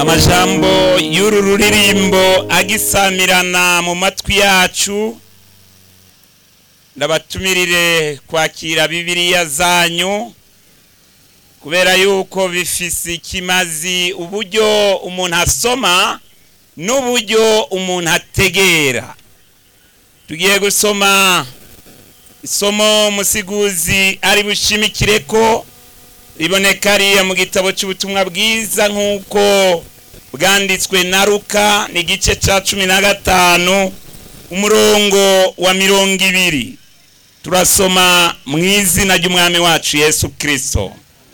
amajambo y'uru ruririmbo agisamirana mu matwi yacu ndabatumirire kwakira bibiliya zanyu kubera yuko bifise ikimazi uburyo umuntu asoma n'uburyo umuntu ategera tugiye gusoma isomo umusiguzi ari bushimikire ko riboneka ariya mu gitabo cy'ubutumwa bwiza nk'uko bwanditswe na ruka ni igice cya cumi na gatanu umurongo wa mirongo ibiri turasoma mu izina ry'umwami wacu yesu kirisito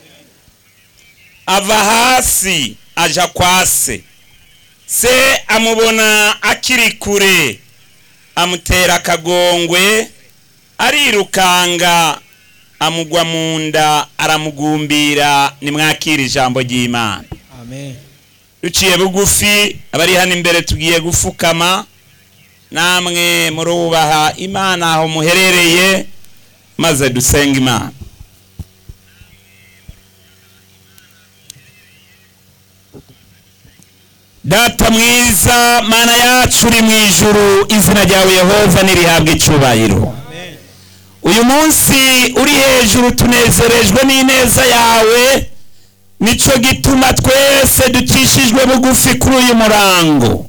ava hasi aja kwa se se amubona akiri kure amutera akagongwe arirukanga amugwa mu nda aramugumbira nimwakira ijambo ry'imana amen duciye bugufi abari hano imbere tugiye gufukama namwe murubaha imana aho muherereye maze dusenga imana data mwiza mana yacu uri mu ijuru izina ryawe yehova nirihabwa icubahiro uyu munsi uri hejuru tunezerejwe n'ineza yawe nico gituma twese ducishijwe bugufi kuri uyu murango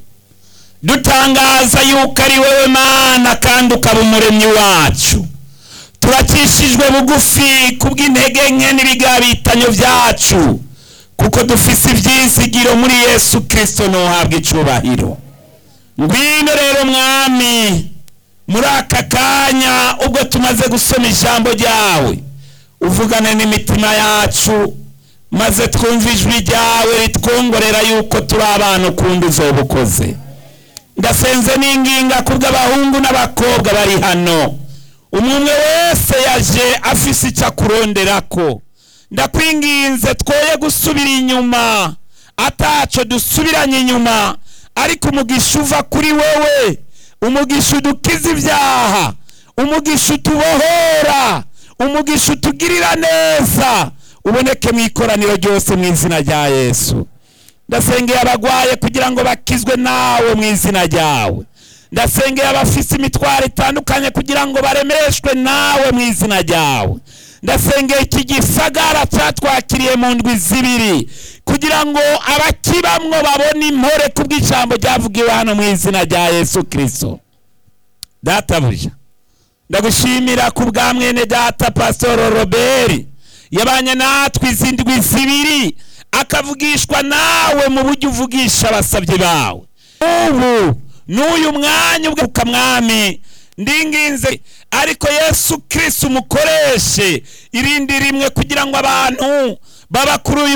dutangaza yuko ari wowe mana kandi ukaba umuremyi wacu turacishijwe bugufi kubw'intege nke n'ibigabitanyo byacu kuko dufise ibyizigiro muri yesu kirisito ntuhabwe icubahiro ngwino rero mwami muri aka kanya ubwo tumaze gusoma ijambo ryawe uvugane n'imitima yacu maze twumve ijwi ryawe ritwongorera yuko turi abantu ukundi uzoba ukoze ndasenze n'inginga kubw'abahungu n'abakobwa bari hano umwe umwe wese yaje afise icyo akuronderako ndakwinginze twoye gusubira inyuma ataco dusubiranye inyuma ariko umugisha uva kuri wewe umugisha udukiza ibyaha umugisha utubohora umugisha utugirira neza uboneke mu ikoraniro ryose mu izina rya yesu ndasengeye abagwaye kugira ngo bakizwe nawe mu izina ryawe ndasengeye abafise imitwaro itandukanye kugira ngo baremeshwe nawe mu izina ryawe ndasengeye iki gisagara cyatwakiriye mu ndwi zibiri kugira ngo abakibamwo babone impore kubw'ijambo ryavugiwe hano mu izina rya yesu kirisito databuja ndagushimira ku bwa mwene data pasitoro robert yabanye natwe izi ndwi zibiri akavugishwa nawe mu buryo uvugisha abasabyi bawe ubu n'uyu mwanya ubwo mwami ndinginze ariko yesu kirisito umukoreshe irindi rimwe kugira ngo abantu baba kuri uyu